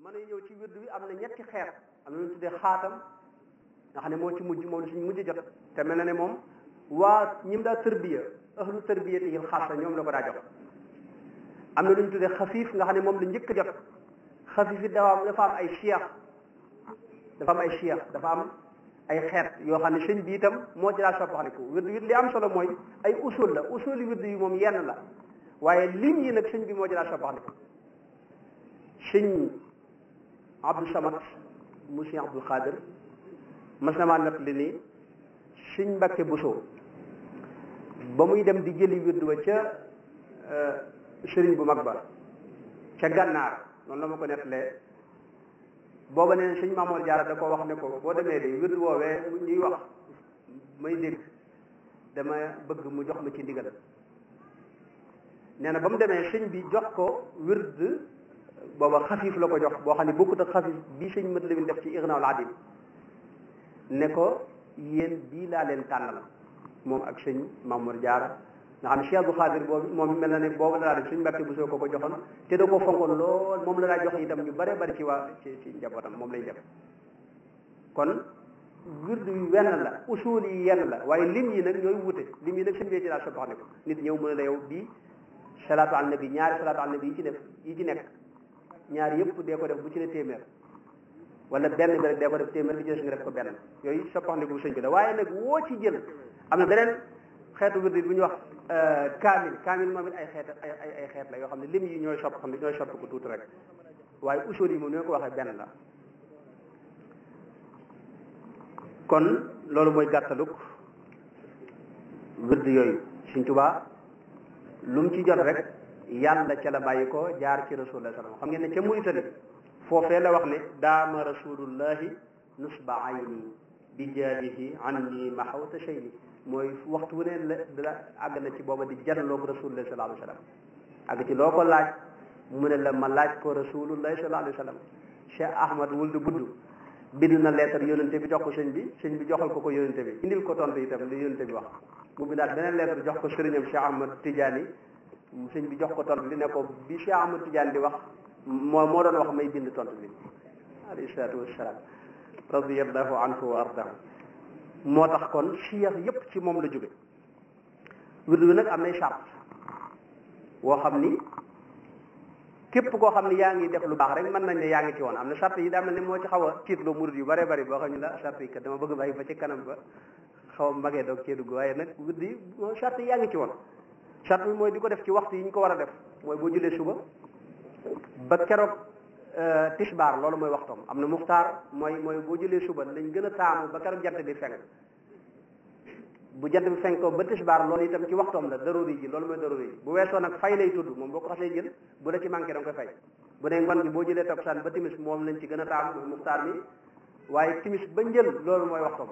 mën nañu ñëw ci wirdu bi am na ñetti xeet am na lu ñu tuddee xaatam nga xam ne moo ci mujj moom la suñu mujj jot te mel na ne moom waa ñim daa tërbiya ahlu tërbiya te yil xaasa ñoom la ko daa jox am na lu ñu tuddee xafiif nga xam ne moom la njëkk jot xafiif it dafa am dafa am ay cheikh dafa am ay cheikh dafa am ay xeet yoo xam ne sëñ bi itam moo ci daa soppaxaliku wirdu yi li am solo mooy ay usul la usul yi wirdu yi moom yenn la waaye lim yi nag sëñ bi moo ci daa soppaxaliku sëñ Abdou Samad mu sëñ Abdul Xaadir mas na maa nett li nii sëñ Mbakke Buso ba muy dem di jëli wirdu ba ca sëriñ bu mag ba ca gànnaar noonu la ma ko nettalee booba nee sëñ Maamoor Jaara da ko wax ne ko boo demee de wirdu woowee ñuy wax may dégg dama bëgg mu jox ma ci ndigal nee na ba mu demee sëñ bi jox ko wird booba xafiif la ko jox boo xam ne bokkut ak xafiif bii sëñ mët lamin def ci Ignaul Adim ne ko yéen bii laa leen tànnal moom ak sëñ Maamoor Jaara nga xam ne Cheikh Abdou Khadir boobu moom mel na ne boobu la daa def suñu mbàkke bu soo ko ko joxoon te da ko fonkoon lool moom la daa jox itam ñu bare bari ci waa ci ci njabootam moom lañ def kon wirdu yi wenn la usul yi yenn la waaye lim yi nag ñooy wute lim yi nag sëñ bee ci daa soppax ne ko nit ñëw mën a la yow bii salaatu al nabi ñaari salaatu al nabi yi ci def yi ci nekk ñaari yëpp dee ko def bu ci ne téeméer wala benn bi rek dee ko def téeméer bi ci des nga def ko benn yooyu soppax ne ko sëñ bi la waaye nag woo ci jël am na beneen xeetu wirdu bu ñuy wax kaamil kaamil moom it ay xeet ay ay ay xeet la yoo xam ne lim yi ñooy sopp xam ne ñooy sopp ko tuuti rek waaye usul yi moom ñoo ko waxee benn la kon loolu mooy gàttaluk wird yooyu Sëñ Tuubaa lu mu ci jot rek yàlla ca la bàyyi ko jaar ci rasulullah sallam xam ngeen ne ca Muritani foofee la wax ne daama rasulullahi nusba ayni bi jaadihi anni mahawta shayni mooy waxtu wu ne la la àgg na ci booba di janloog rasulullah sallallahu alayhi wa sallam àgg ci loo ko laaj mu ne la ma laaj ko rasulullah sallallahu alayhi wa sallam Cheikh Ahmad wul du budd bind na lettre yónente bi jox ko sëñ bi sëñ bi joxal ko ko yónente bi indil ko tontu itam li yónente bi wax mu bindaat beneen lettre jox ko sëriñam Cheikh Ahmad Tidiane sëñ bi jox ko tontu li ne ko bi Cheikh Ahmad Tidiane di wax moo moo doon wax may bind tontu li alayhi salaatu wassalaam radiyallahu anhu wa ardahu moo tax kon siyax yépp ci moom la jóge wirdu bi nag am nay charte woo xam ni képp koo xam ne yaa ngi def lu baax rek mën nañ ne yaa ngi ci woon am na charte yi daa mel ne moo ci xaw a tiitloo murid yu bare bari boo xam ne la charte yi kat dama bëgg bàyyi ba ci kanam ba xaw a magee doog cee dugg waaye nag wirdu yi moo charte yi yaa ngi ci woon charte bi mooy di ko def ci waxtu yi ñu ko war a def mooy boo julee suba ba keroog tisbaar loolu mooy waxtoom am na muxtaar mooy mooy boo jëlee suba lañ gën a taamu ba keroog jant bi fenk bu jant bi fenk ko ba tisbaar loolu itam ci waxtoom la daruri ji loolu mooy daruri ji bu weesoo nag fay lay tudd moom boo ko xasee jël bu la ci manqué da nga koy fay bu dee ngoon gi boo jëlee takkusaan ba timis moom lañ ci gën a taamu mooy muxtaar mi waaye timis ba njël loolu mooy waxtoom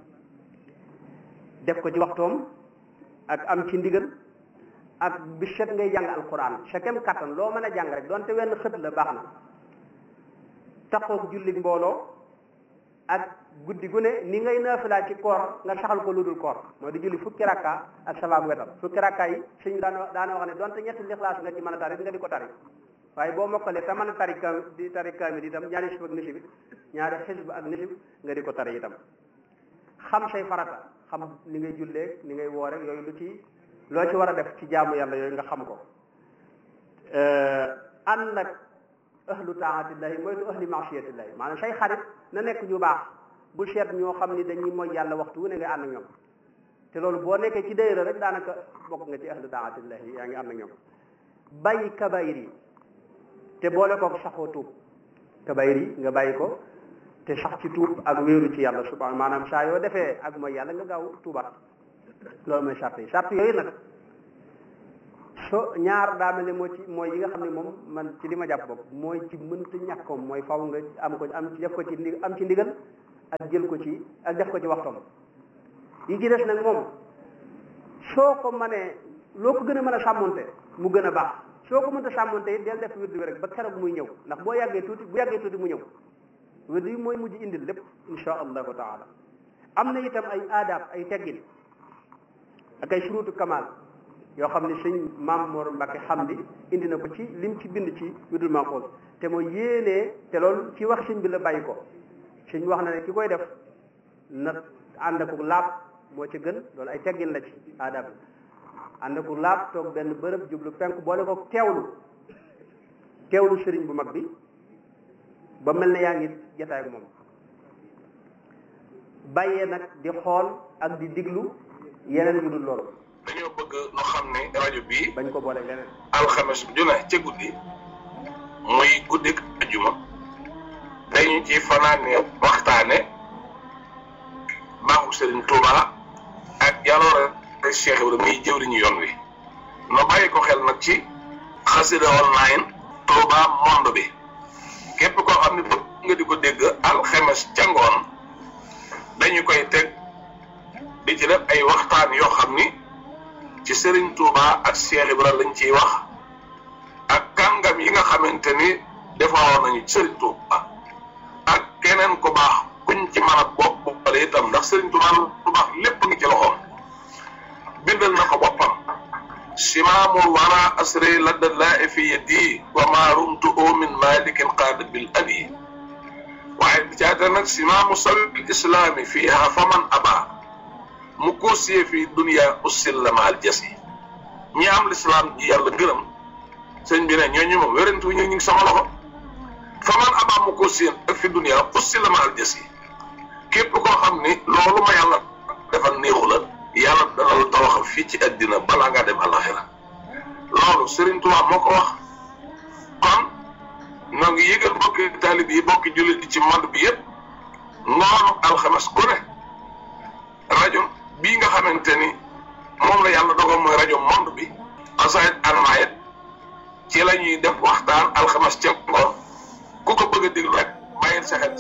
def ko ci waxtoom ak am ci ndigal ak bi set ngay jàng alquran sa kem kattan loo mën a jàng rek donte wenn xët la baax na taxoog julli mbooloo ak guddi gu ne ni ngay naafilaa ci koor nga saxal ko lu dul koor mooy di julli fukki rakka ak sabaab wetal fukki rakka yi suñ daana daana wax ne donte ñetti lixlaas nga ci mën a tari nga di ko tari waaye boo mokkalee te mën a tari kam di tari kaamil itam ñaari xisb ak nisib ñaari xisb ak nisib nga di ko tari itam xam say farata xam ni ngay jullee ni ngay woore yooyu lu ci loo ci war a def ci jaamu yàlla yooyu nga xam ko ànd ak ahlu taatillahi mooy tu ahli maasiyatillahi maanaam say xarit na nekk ñu baax bu seet ñoo xam ni dañuy mooy yàlla waxtu wu ne nga ànd ak ñoom te loolu boo nekkee ci dayra rek daanaka bokk nga ci ahlu taatillahi yaa ngi ànd ak ñoom bàyyi kabayir yi te boole ko saxoo tuub kabayir yi nga bàyyi ko te sax ci tuub ak wéeru ci yàlla subhanahu maanaam saa yoo defee ak mooy yàlla nga gaaw tuubaat loolu mooy sart yi sart yooyu nag so ñaar daa mel ne moo ci mooy yi nga xam ne moom man ci li ma jàpp bopp mooy ci mënta ñàkkoom mooy faw nga am ko am def ko ci ndi am ci ndigal ak jël ko ci ak def ko ci waxtoom yi ci des nag moom soo ko mënee loo ko gën a mën a sàmmonte mu gën a baax soo ko mënta sàmmonte it del def wirdu bi rek ba keroog muy ñëw ndax boo yàggee tuuti bu yàggee tuuti mu ñëw wirdu yi mooy mujj indil lépp insha allahu taala am na itam ay aadaab ay teggin ak ay surutu kamal yoo xam ne sëñ maam Mor Mbacke xam di indi na ko ci lim ci bind ci widul manqoos te mooy yéenee te loolu ci wax sëñ bi la bàyyi ko sëñ wax na ne ki koy def na ànd ak laab moo ci gën loolu ay teggin la ci aadab ànd ak laab toog benn bërëb jublu penk boole ko teewlu teewlu sëriñ bu mag bi ba mel ne yaa ngi jataay ak moom bàyyee nag di xool ak di diglu yeneen yu dul loolu dañoo bëgg nu xam ne rajo bii bañ ko boole leneen alxames ju ne ca guddi muy guddik ajuma dañu ci fanaane waxtaane baaxu Serigne Touba ak jaloore Cheikh Ibrahima muy jëwriñu yoon wi no bàyyi ko xel nag ci xasida online Touba monde bi képp koo xam ne bëgg nga di ko dégg alxames ca ngoon dañu koy teg di ci def ay waxtaan yoo xam ni ci Serigne Touba ak Cheikh Ibrahima lañ ciy wax ak kàngam yi nga xamante ni defaroon nañu Serigne Touba ak keneen ku baax kuñ ci mën a bopp boppale itam ndax Serigne Touba lu baax lépp ngi ci loxoom bindal na ko boppam simaamul wara asri ladda laa fi yadi wa ma rumtu min malikin qaada bil abi waaye bi caata nag simaamu sabil islaami fiiha faman aba mu koosiyee fii dunia ussil la maal jasi ñi am lislaam ji yàlla gërëm sëñ bi ne ñooñu moom wérantu ñu ngi sama loxo faman aba mu koosiyee ak fi dunia ussil la maal jasi képp koo xam ni loolu ma yàlla defal néexu la yàlla dana la tawaxal fii ci àddina balaa ngaa dem alaxira loolu Serigne Touba moo ko wax kon ñoo ngi yëgal bokki taalib yi bokki jullit yi ci monde bi yëpp ngoonu alxames ku ne rajo bii nga xamante ni moom la yàlla dogal mooy rajo monde bi xasaayit almaayit ci la ñuy def waxtaan alxames ca ngoon ku ko bëgg a déglu rek bàyyil sa xel